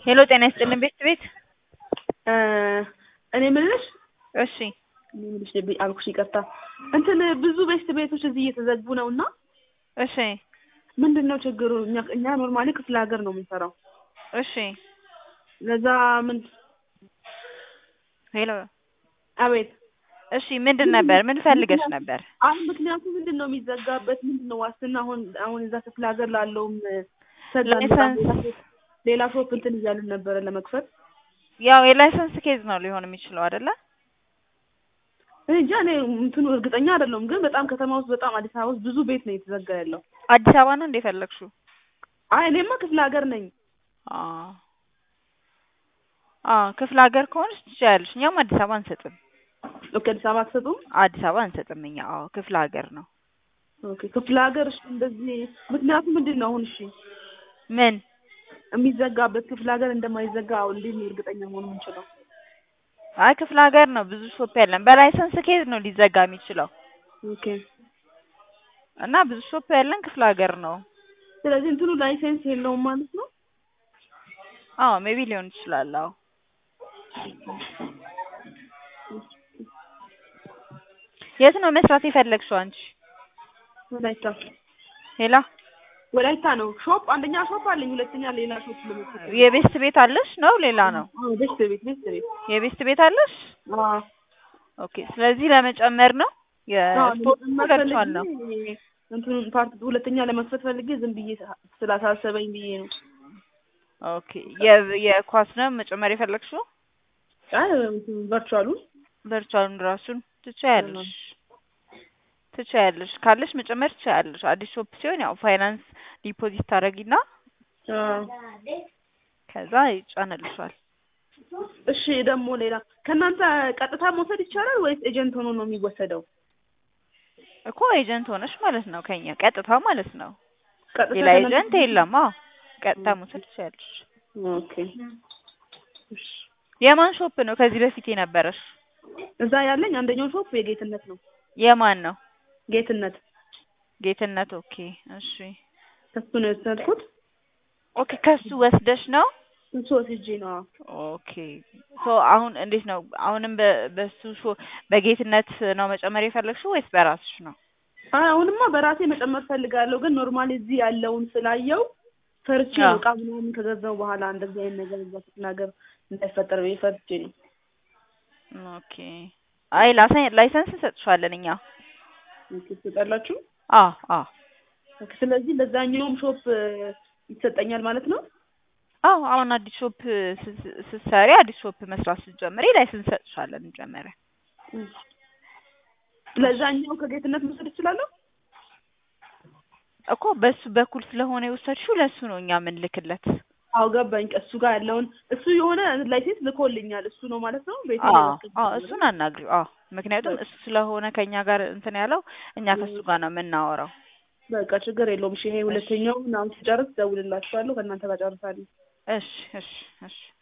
ሄሎ ጤና ይስጥልን ቤት ቤት እኔ የምልሽ እሺ እኔ የምልሽ ብ- አልኩሽ ይቅርታ እንትን ብዙ ቤት ቤቶች እዚህ እየተዘጉ ነው እና እሺ ምንድን ነው ችግሩ? እኛ እኛ ኖርማሊ ክፍለ ሀገር ነው የምንሰራው። እሺ ለዛ ምን ሄሎ አቤት እሺ ምንድን ነበር ምን ፈልገሽ ነበር? አሁን ምክንያቱ ምንድን ነው የሚዘጋበት? ምንድን ነው ዋስትና? አሁን አሁን እዛ ክፍለ ሀገር ላለውም ሰላም ላይሰንስ ሌላ ሾፕ እንትን እያልን ነበረ ለመክፈት ያው የላይሰንስ ኬዝ ነው ሊሆን የሚችለው አይደለ? እኔ እንጃ እኔ እንትኑ እርግጠኛ አይደለሁም፣ ግን በጣም ከተማ ውስጥ በጣም አዲስ አበባ ውስጥ ብዙ ቤት ነው የተዘጋ ያለው። አዲስ አበባ ነው እንደ ፈለግሽው? አይ እኔማ ክፍለ ሀገር ነኝ። አዎ አዎ ክፍለ ሀገር ከሆንሽ ትችያለሽ። እኛም አዲስ አበባ አንሰጥም። ኦኬ አዲስ አበባ አትሰጡም? አዲስ አበባ አንሰጥም እኛ። አዎ ክፍለ ሀገር ነው። ኦኬ ክፍለ ሀገር እሺ፣ እንደዚህ ምክንያቱ ምንድን ነው አሁን? እሺ ምን የሚዘጋበት ክፍለ ሀገር እንደማይዘጋ አሁን እንዴት ነው እርግጠኛ መሆን የምንችለው? አይ ክፍለ ሀገር ነው ብዙ ሾፕ ያለን። በላይሰንስ ኬዝ ነው ሊዘጋ የሚችለው ኦኬ እና ብዙ ሾፕ ያለን ክፍለ ሀገር ነው። ስለዚህ እንትኑ ላይሰንስ የለውም ማለት ነው። አዎ ሜቢ ሊሆን ይችላል። አዎ የት ነው መስራት የፈለግሽው አንቺ? ወላይታ ሌላ ወላይታ ነው ሾፕ፣ አንደኛ ሾፕ አለኝ፣ ሁለተኛ ሌላ ሾፕ ለመክፈት የቤስት ቤት አለሽ ነው ሌላ ነው? አዎ ቤት ቤት ቤት ቤት የቤስት ቤት አለሽ? አዎ ኦኬ ስለዚህ ለመጨመር ነው አዎ የስፖርት ለመክፈት ገብቷል ነው። ፈልጌ እንትኑን ፓርት ሁለተኛ ለመክፈት ፈልጌ ዝም ብዬ ስላሳሰበኝ ብዬ ነው። ኦኬ የ- የኳስ ነው መጨመር የፈለግሽው? አይ እንትኑ ቨርቹዋሉን ቨርቹዋሉን ራሱን ትችያለሽ ትችያለሽ ካለሽ መጨመር ትችያለሽ። አዲስ ሾፕ ሲሆን ያው ፋይናንስ ዲፖዚት ታደርጊና አዎ ከዛ ይጫንልሻል። እሺ ደግሞ ሌላ ከእናንተ ቀጥታ መውሰድ ይቻላል ወይስ ኤጀንት ሆኖ ነው የሚወሰደው? እኮ ኤጀንት ሆነሽ ማለት ነው ከኛ ቀጥታ ማለት ነው። ቀጥታ ሌላ ከእናንተ- ኤጀንት የለም። አዎ ቀጥታ መውሰድ ትችያለሽ። ኦኬ እሺ የማን ሾፕ ነው ከዚህ በፊት የነበረሽ? እዛ ያለኝ አንደኛው ሾፕ የጌትነት ነው። የማን ነው? ጌትነት ጌትነት። ኦኬ እሺ። ከሱ ነው የወሰድኩት። ኦኬ ከሱ ወስደሽ ነው? እሱ ወስጄ ነው። አዎ። ኦኬ ሶ አሁን እንዴት ነው? አሁንም በ- በሱ ሾ በጌትነት ነው መጨመር የፈለግሽው ወይስ በራስሽ ነው? አይ አሁንማ በራሴ መጨመር ፈልጋለሁ፣ ግን ኖርማሊ እዚህ ያለውን ስላየው ፈርቼ ነው አዎ። እቃ ምናምን ከገዛው በኋላ እንደዚህ አይነት ነገር እዛ ስትናገር እንዳይፈጠር ብዬ ፈርቼ ነው። ኦኬ አይ ላይሰን- ላይሰንስ እንሰጥሻለን እኛ። ኦኬ ትሰጣላችሁ? አዎ አዎ ኦኬ ስለዚህ ለዛኛውም ሾፕ ይሰጠኛል ማለት ነው? አዎ አሁን አዲስ ሾፕ ስ- ስ- ስትሰሪ አዲስ ሾፕ መስራት ስትጀምሪ ላይሰንስ እንሰጥሻለን መጀመሪያ። ለዛኛው ከጌትነት መውሰድ እችላለሁ? እኮ በሱ በኩል ስለሆነ የወሰድሽው ለሱ ነው እኛ የምንልክለት። አዎ ገባኝ። እሱ ጋር ያለውን እሱ የሆነ ላይሴንስ ልኮልኛል። እሱ ነው ማለት ነው ቤት አዎ አዎ እሱን አናግሪው። አዎ ምክንያቱም እሱ ስለሆነ ከኛ ጋር እንትን ያለው እኛ ከሱ ጋር ነው የምናወራው። በቃ ችግር የለውም። እሺ ይሄ ሁለተኛው ምናምን ስጨርስ ደውልላችኋለሁ። ከእናንተ ጋር ጨርሳለሁ። እሺ እሺ እሺ